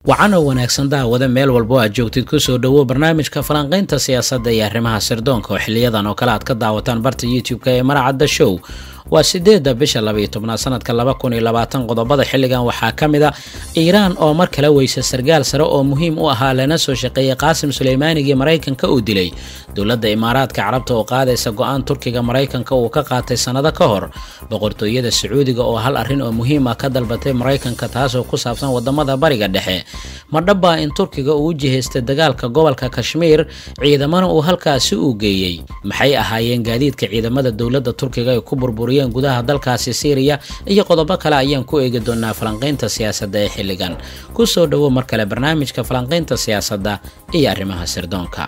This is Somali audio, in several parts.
wacan oo wanaagsan daawada meel walbo aad joogtid kusoo dhowo barnaamijka falanqaynta siyaasadda iyo arrimaha sirdoonka oo xiliyadan oo kale aad ka daawataan barta youtube-ka ee maracadda show waa sideedda bisha labaiyo tobnaad sanadka laba kun iyo labaatan qodobada xilligan waxaa ka mid a iiraan oo mar kale weysa sargaal sare oo muhiim u ahaa lana soo shaqeeyay qaasim suleymaanigii maraykanka uu dilay dowladda imaaraadka carabta oo qaadaysa go-aan turkiga maraykanka uu ka qaatay sannado ka hor boqortooyada sacuudiga oo hal arrin oo muhiim ah ka dalbatay maraykanka taasoo ku saabsan wadamada bariga dhexe ma dhabbaa in turkiga uu u jihaystay dagaalka gobolka kashmiir ciidamana uu halkaasi uu geeyey maxay ahaayeen gaadiidka ciidamada dowladda turkiga ay ku burburiyeen gudaha dalkaasi syriya iyo qodobo kale ayaan ku eegi doonaa falanqaynta siyaasadda ee xilligan kusoo dhowo mar kale barnaamijka falanqaynta siyaasadda iyo arrimaha sirdoonka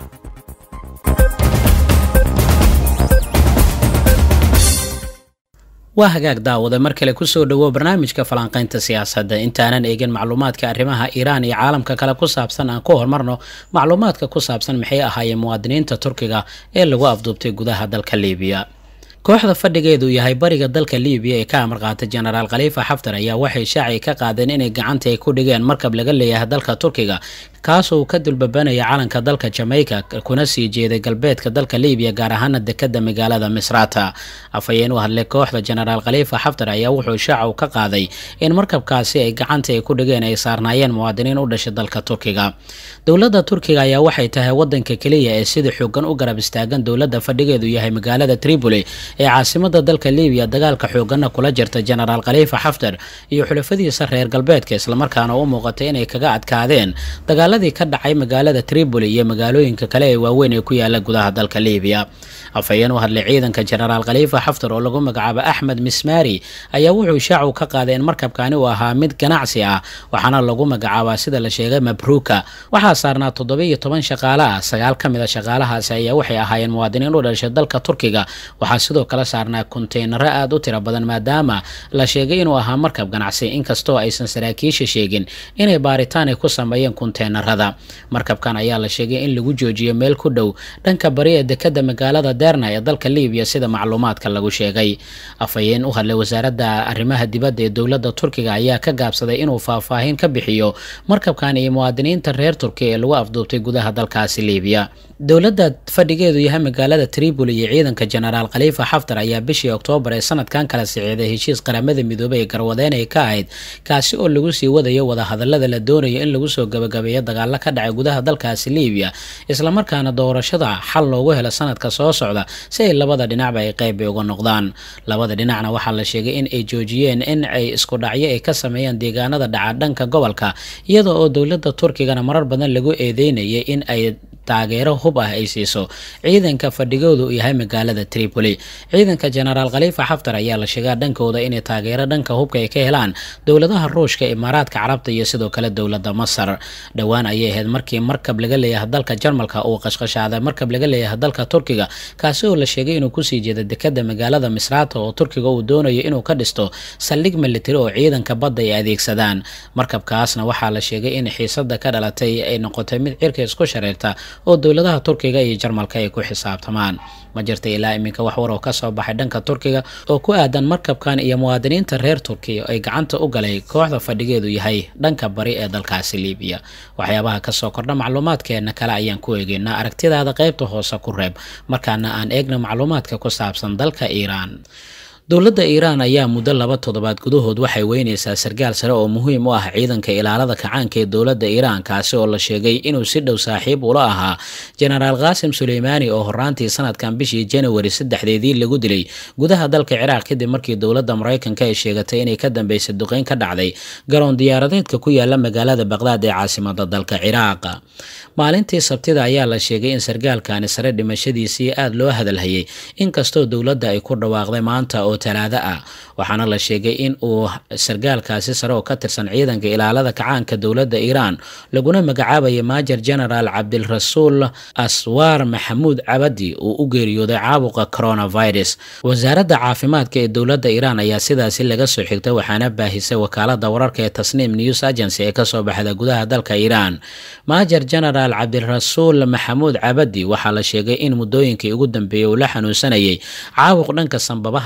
waa hagaag daawada mar kale kusoo dhowo barnaamijka falanqaynta siyaasadda intaanan eegin macluumaadka arrimaha iiraan iyo caalamka kale ku saabsan aan ku horumarno macluumaadka ku saabsan maxay ahaayeen muwaadiniinta turkiga ee lagu afduubtay gudaha dalka liibiya kooxda fadhigeedu yahay bariga dalka liibiya ee ka amar qaatay jenaraal khaliifa xaftar ayaa waxay shaaci ka qaadeen inay gacanta ay ku dhigeen markab laga leeyahay dalka turkiga kaasoo ka dulbabanaya calanka dalka jamaica kuna sii jeeday galbeedka dalka liibiya gaar ahaana dekada magaalada misrata afhayeen u hadlay kooxda jenaraal khaliifa xaftar ayaa wuxuu shaacu ka qaaday in markabkaasi ay gacanta ay ku dhigeen ay saarnaayeen muwaadiniin u dhashay dalka turkiga dowladda turkiga ayaa waxay tahay wadanka keliya ee sida xoogan u garab istaagan dowladda fadhigeedu yahay magaalada tripoli ee caasimada dalka liibiya dagaalka xooganna kula jirta jenaraal khaliifa xaftar iyo xulafadiisa reer galbeedka islamarkaana u muuqatay inay kaga adkaadeen dagaaladii ka dhacay magaalada tripoli iyo magaalooyinka kale ee waaweyn ee ku yaala gudaha dalka liibiya afhayeen u hadlay ciidanka jenaraal khaliifa xaftar oo lagu magacaabo axmed mismari ayaa wuxuu shaacu ka qaaday in markabkani uu ahaa mid ganacsi ah waxaana lagu magacaabaa sida la sheegay mabruuka waxaa saarnaa toddoba iyo toban shaqaale ah sagaal ka mid a shaqaalahaasi ayaa waxay ahaayeen muwaadiniin u dhashay dalka turkiga waxaa sidoo kale saarnaa konteynaro aada u tiro badan maadaama la sheegay inuu ahaa markab ganacsi inkastoo aysan saraakiisha sheegin inay baaritaan ay ku sameeyeen konteenarada markabkan ayaa la sheegay in lagu joojiyo meel ku dhow dhanka bari ee dekada magaalada derna ee dalka liibiya sida macluumaadka lagu sheegay afhayeen u hadlay wasaaradda arrimaha dibadda ee dowladda turkiga ayaa ka gaabsaday inuu faahfaahin ka bixiyo markabkan iyo muwaadiniinta reer turkiya ee lagu afduubtay gudaha dalkaasi liibiya dowladda fadhigeedu yahay magaalada tripoli iyo ciidanka jenaraal khaliifa xaftar ayaa bishii oktoobar ee sanadkan kala siciiday heshiis qaramada midoobay ee garwadeen ay ka ahayd kaasi oo lagu sii wadayo wadahadalada la doonayo in lagu soo gabagabeeyo dagaalo ka dhacay gudaha dalkaasi liibiya islamarkaana doorashada xal loogu helo sanadka soo socda si ay labada dhinacba ay qeyb uga noqdaan labada dhinacna waxaa la sheegay in ay joojiyeen in ay isku dhacyo ay ka sameeyaan deegaanada dhaca dhanka gobolka iyada oo dowladda turkigana marar badan lagu eedeynayay in ay taageero hub ah ay siiso ciidanka fadhigoodu uu yahay magaalada tripoli ciidanka jenaraal khaliifa xaftar ayaa la sheegaa dhankooda inay taageero dhanka hubka ay ka helaan dowladaha ruushka imaaraadka carabta iyo sidoo kale dowladda masar dhowaan ayay ahayd markii markab laga leeyahay dalka jarmalka uu qashqashaaday markab laga leeyahay dalka turkiga kaasi oo la sheegay inuu kusii jeeda dekada magaalada misrata oo turkiga uu doonayo inuu ka dhisto saldhig militari oo ciidanka badda ay adeegsadaan markabkaasna waxaa la sheegay in xiisada ka dhalatay ay noqotay mid cirka isku shareerta oo dowladaha turkiga iyo jarmalka ay ku xisaabtamaan ma jirta ilaa iminka wax war oo ka soo baxay dhanka turkiga oo ku aadan markabkan iyo muwaadiniinta reer turkiya ay gacanta u galay kooxda fadhigeedu yahay dhanka bari ee dalkaasi liibiya waxyaabaha kasoo kordha macluumaadkeena kale ayaan ku eegeynaa aragtidaada qaybta hoose ku reeb markaana aan eegna macluumaadka ku saabsan dalka iiraan dowladda iiraan ayaa muddo laba toddobaad gudahood waxay weynaysaa sargaal sare oo muhiim u ah ciidanka ilaalada kacaanka ee dowladda iiraan kaasi oo la sheegay inuu si dhow saaxiib ula ahaa jenaraal qaasim suleymaani oo horaantii sanadkan bishii janawari saddexdeedii lagu dilay gudaha dalka ciraaq kadib markii dowladda maraykanka ay sheegatay inay ka dambeysay duqeyn ka dhacday garoon diyaaradeedka ku yaala magaalada baqdaad ee caasimada dalka ciraaq maalintii sabtida ayaa la sheegay in sargaalkani sare dhimashadiisii aada loo hadalhayay inkastoo dowladda ay ku dhawaaqday maanta oo talaado ah waxaana la sheegay in uu sargaalkaasi sare oo ka tirsan ciidanka ilaalada kacaanka dowladda iiraan laguna magacaabaya maajer genaraal cabdilrasuul aswaar maxamuud cabadi uu u geeriyooday caabuqa coronavirus wasaaradda caafimaadka ee dowladda iiraan ayaa sidaasi laga soo xigtay waxaana baahisay wakaalada wararka ee tasniim news agency ee kasoo baxda gudaha dalka iiraan maajer genaraal cabdirasuul maxamuud cabadi waxaa la sheegay in muddooyinkii ugu dambeeyey uu la xanuunsanayay caabuq dhanka sanbabaha kaga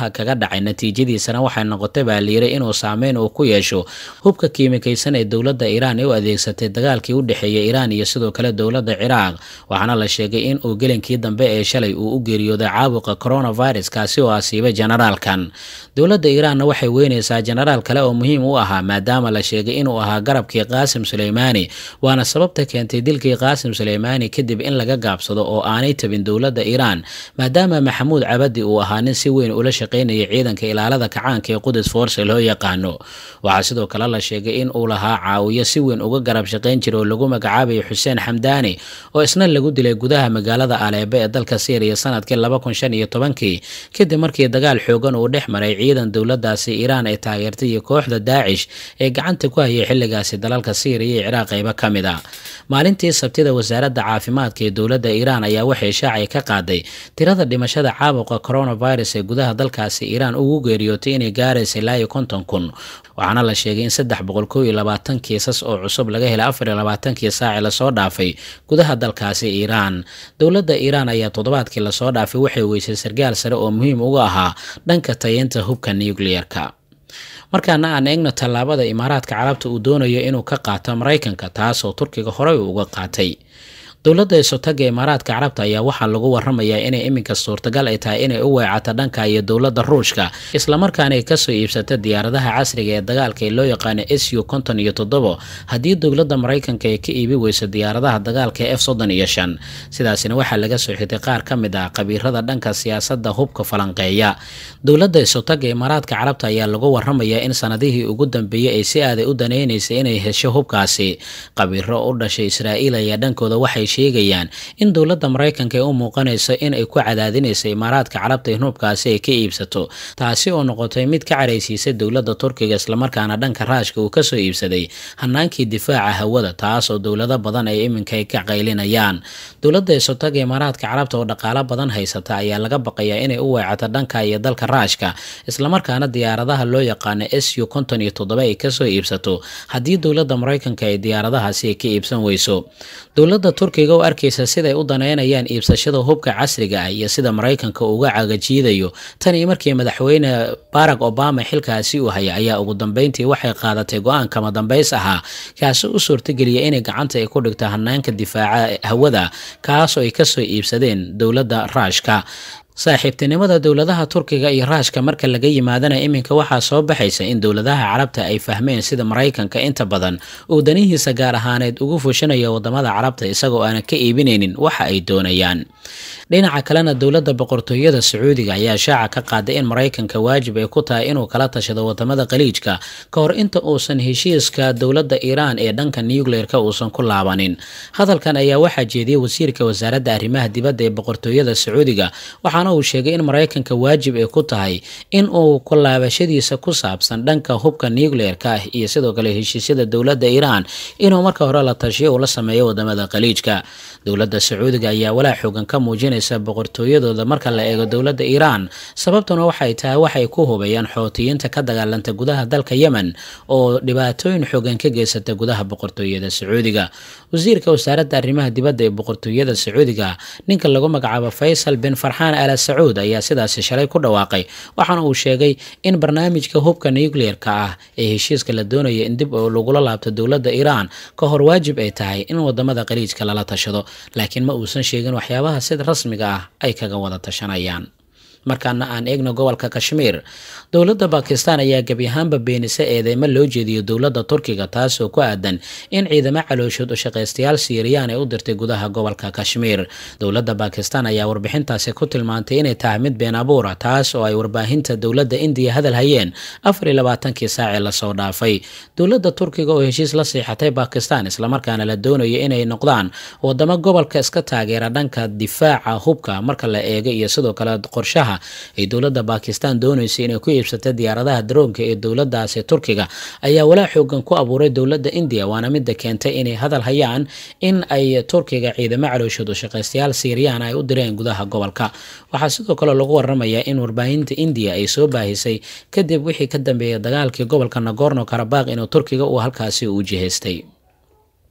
dhacay natiijadiisana waxay noqotay baa liiray inuu saameyn uu ku yeesho hubka kiimikaysan ee dowladda iiraan ee u adeegsatay dagaalkii u dhexeeyay iiraan iyo sidoo kale dowladda ciraaq waxaana la sheegay in uu gelinkii dambe ee shalay uu u geeriyooday caabuqa coronavirus kaasi oo asiibay generaalkan dowladda iiraanna waxay weynaysaa genaraal kale oo muhiim u ahaa maadaama la sheegay inuu ahaa garabkii qaasim suleymaani waana sababta keentay dilkii qaasim suleymaani kadib in laga gaabsado oo aanay tabin dowladda iiraan maadaama maxamuud cabadi uu ahaa nin si weyn ula shaqaynaya ciidanka ilaalada kacaanka ee qudus force loo yaqaano waxaa sidoo kale la sheegay in uu lahaa caawiyo si weyn uga garab shaqayn jira oo lagu magacaabayo xuseen xamdaani oo isna lagu dilay gudaha magaalada aleebe ee dalka syriya sanadkii laba kun shan iyo tobankii kadib markii dagaal xoogan uu dhex maray ciidan dowladaasi iiraan ay taageertay iyo kooxda daacish ee gacanta ku hayay xilligaasi dalalka syriya iyo ciraaq qaybo ka mid a maalintii sabtida wasaaradda caafimaadka ee dowladda iiraan ayaa waxay shaacay ka qaaday tirada dhimashada caabuqa coronavirus ee gudaha dalkaasi iiraan ugu geeriyootay inay gaaraysa ilaa iyo konton kun waxaana la sheegay in saddex boqol kow iyo labaatan kiisas oo cusub laga helay afar iyo labaatankii saaci lasoo dhaafay gudaha dalkaasi iiraan dowladda iiraan ayaa toddobaadkii lasoo dhaafay waxay weysay sargaal sare oo muhiim uga ahaa dhanka tayeynta hubka nucleer-ka markaana aan eegno tallaabada imaaraadka carabta uu doonayo inuu ka qaato maraykanka taasoo turkiga horey uu uga qaatay dowladda isotaga imaaraadka carabta ayaa waxaa lagu waramayaa inay iminka suurtagal ay tahay inay u weecato dhanka iyo dowladda ruushka islamarkaana ay kasoo iibsato diyaaradaha casriga ee dagaalka ee loo yaqaano s u konton iyo toddobo haddii dowladda maraykanka ay ka iibi weyso diyaaradaha dagaalka ee f soddon iyo shan sidaasina waxaa laga soo xigtay qaar ka mid ah qabiirada dhanka siyaasadda hubka falanqeeya dowladda isotaga imaaraadka carabta ayaa lagu waramayaa in sanadihii ugu dambeeyey ay si aaday u danaynaysay inay hesho hubkaasi qabiiro u dhashay israa'iil ayaa dhankooda waxay sheegayaan in dowladda maraykanka ay u muuqanayso in ay ku cadaadinaysa imaaraadka carabta in hubkaasi ay ka iibsato taasi oo noqotay mid ka caraysiisay dowladda turkiga islamarkaana dhanka raashka uu kasoo iibsaday hanaankii difaaca hawada taas oo dowlado badan ay iminka ka qaylinayaan dowladda isotaga imaaraadka carabta oo dhaqaalo badan haysata ayaa laga baqayaa inay u weecato dhanka iyo dalka raashka islamarkaana diyaaradaha loo yaqaano s u konton iyo toddoba ay kasoo iibsato haddii dowladda maraykanka ay diyaaradahaasi ay ka iibsan weyso dowladda turkiga u arkaysa siday u daneynayaan iibsashada hubka casriga ah iyo sida maraykanka uga cagajiidayo tan iyo markii madaxweyne barack obama xilkaasi uu haya ayaa ugu dambeyntii waxay qaadatay go-aan kama dambays ahaa kaasi u suurtageliya inay gacanta ay ku dhigto hanaanka difaaca hawada kaasoo ay kasoo iibsadeen dowladda raashka saaxiibtinimada dowladaha turkiga iyo raashka marka laga yimaadana iminka waxaa soo baxaysa in dowladaha carabta ay fahmeen sida maraykanka inta badan uu danihiisa gaar ahaaneed ugu fushanayo wadamada carabta isagoo aanan ka iibinaynin waxa ay doonayaan dhinaca kalena dowladda boqortooyada sacuudiga ayaa shaaca ka qaaday in maraykanka waajib ay ku tahay inuu kala tashado wadamada khaliijka ka hor inta uusan heshiiska dowladda iiraan ee dhanka nucleer-ka uusan ku laabanin hadalkan ayaa waxaa jeediyey wasiirka wasaaradda arrimaha dibadda ee boqortooyada sacuudiga waxaana uu sheegay in maraykanka waajib ay ku tahay in uu ku laabashadiisa ku saabsan dhanka hubka nucleer-ka ah iyo sidoo kale heshiisyada dowladda iiraan inuu marka hore la tashiyo uu la sameeyo wadamada khaliijka dowladda sacuudiga ayaa walaa xoogan ka muujinaysa boqortooyadooda marka la eego dowladda iiraan sababtuna waxay tahay waxay ku hubayaan xootiyiinta ka dagaalanta gudaha dalka yemen oo dhibaatooyin xoogan ka geysata gudaha boqortooyada sacuudiga wasiirka wasaaradda arrimaha dibadda ee boqortooyada sacuudiga ninka lagu magacaabo faysal bin farxaan ala sacuud ayaa sidaasi shalay ku dhawaaqay waxaana uu sheegay in barnaamijka hubka nucleer-ka ah ee heshiiska la doonaya in dib lagula laabto dowladda iiraan ka hor waajib ay tahay in wadamada khaliijka lala tashado laakiin ma uusan sheegin waxyaabaha sida rasmiga ah ay kaga wada tashanayaan markaana aan eegno gobolka kashmiir dowladda bakistan ayaa gebi ahaanba beenisa eedeymo loo jeediyo dowladda turkiga taasoo ku aadan in ciidamo calooshood u shaqaystayaal siiriyaan ay u dirtay gudaha gobolka kashmiir dowladda bakistan ayaa warbixintaasi ku tilmaantay inay tahay mid been abuura taas oo ay warbaahinta dowladda indiya hadal hayeen afar iyo labaatankii saacee lasoo dhaafay dowladda turkiga oo heshiis la siixatay bakistan islamarkaana la doonayo inay noqdaan wadamo gobolka iska taageera dhanka difaaca hubka marka la eego iyo sidoo kale qorshaha ay dowladda bakistan doonaysa inay ku iibsata diyaaradaha daroonka ee dowladaasi turkiga ayaa walaa xoogan ku abuuray dowladda indiya waana midda keentay inay hadal hayaan in ay turkiga ciidamo calooshood u shaqaystayaal siiriyaan ay u direen gudaha gobolka waxaa sidoo kale lagu waramayaa in warbaahinta indiya ay soo baahisay kadib wixii ka dambeeyay dagaalkii gobolka nagorno karabaq inuu turkiga uu halkaasi u jihaystay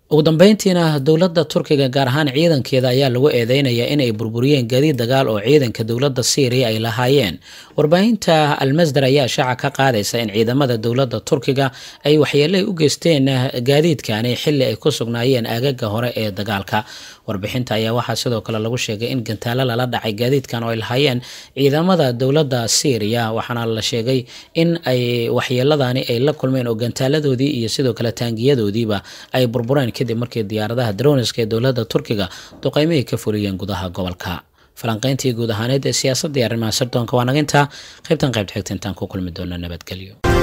ugu dambeyntiina dowladda turkiga gaar ahaan ciidankeeda ayaa lagu eedeynayaa in ay burburiyeen gaadiid dagaal oo ciidanka dowladda syriya ay lahaayeen warbaahinta almasdar ayaa shaaca ka qaadaysa in ciidamada dowladda turkiga ay waxyeelay u geysteen gaadiidkani xili ay ku sugnaayeen aagaga hore ee dagaalka warbixinta ayaa waxaa sidoo kale lagu sheegay in gantaalo lala dhacay gaadiidkan oo ay lahaayeen ciidamada dowladda syriya waxaana la sheegay in ay waxyeeladani ay la kulmeen oo gantaaladoodii iyo sidoo kale taangiyadoodiiba ay burbureen kadib markii diyaaradaha droniska ee dowladda turkiga duqeymihii ka fuliyeen gudaha gobolka falanqeyntii guud ahaaneed ee siyaasadda iyo arrimaha sirdoonka waa naginta qaybtan qaybta xigta intaan ku kulmi doona nabadgelyo